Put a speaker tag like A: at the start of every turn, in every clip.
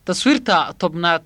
A: taswiirta tobnaad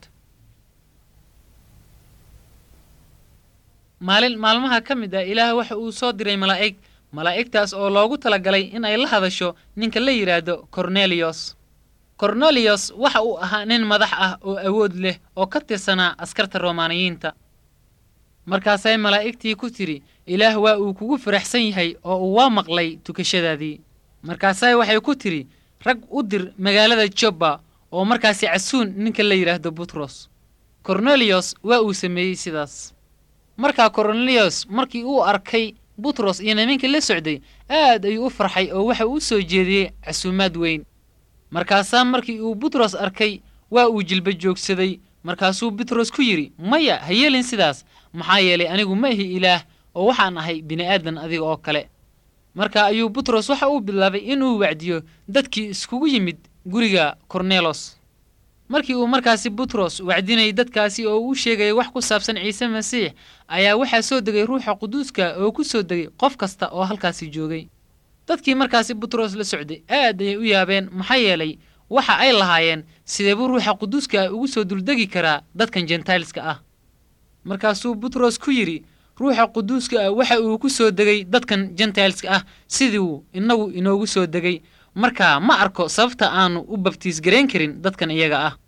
A: maalin maalmaha ka mid ah ilaah waxa uu soo diray malaa'ig malaa'igtaas oo loogu talagalay in ay la hadasho ninka la yidhaahdo korneliyos korneliyos waxa uu ahaa nin madax ah oo awood leh oo ka tirsanaa askarta romaaniyiinta markaasay malaa'igtii ku tidhi ilaah waa uu kugu faraxsan yahay oo uu waa maqlay tukashadaadii markaasay waxay ku tidhi rag u dir magaalada jobba oo markaasi casuun ninka la yidhaahdo butros korneliyos waa uu sameeyey sidaas markaa korneliyos markii uu arkay butros iyo nimankii la socday aad ayuu u farxay oo waxa uu soo jeediyey casuumaad weyn markaasaa markii uu butros arkay waa uu jilba joogsaday markaasuu butros ku yidhi maya ha yeelin sidaas maxaa yeelay anigu ma ihi ilaah oo waxaan ahay bini'aadan adiga oo kale marka ayuu butros waxa uu bilaabay inuu wacdiyo dadkii iskugu yimid guriga kornelos markii uu markaasi butros wacdinayay dadkaasi oo uu sheegaya wax ku saabsan ciise masiix ayaa waxaa soo degay ruuxa quduuska oo ku soo degay qof kasta oo halkaasi joogay dadkii markaasi butros la socday aad ayay u yaabeen maxaa yeelay waxa ay lahaayeen sidee buu ruuxa quduuska ah ugu soo duldegi karaa dadkan jentailska ah markaasuu butros ku yidhi ruuxa quduuska ah waxa uu ku soo degay dadkan jentailska ah sidiiuu innagu inoogu soo degay markaa ma arko sababta aanu u babtiis garayn karin dadkan iyaga ah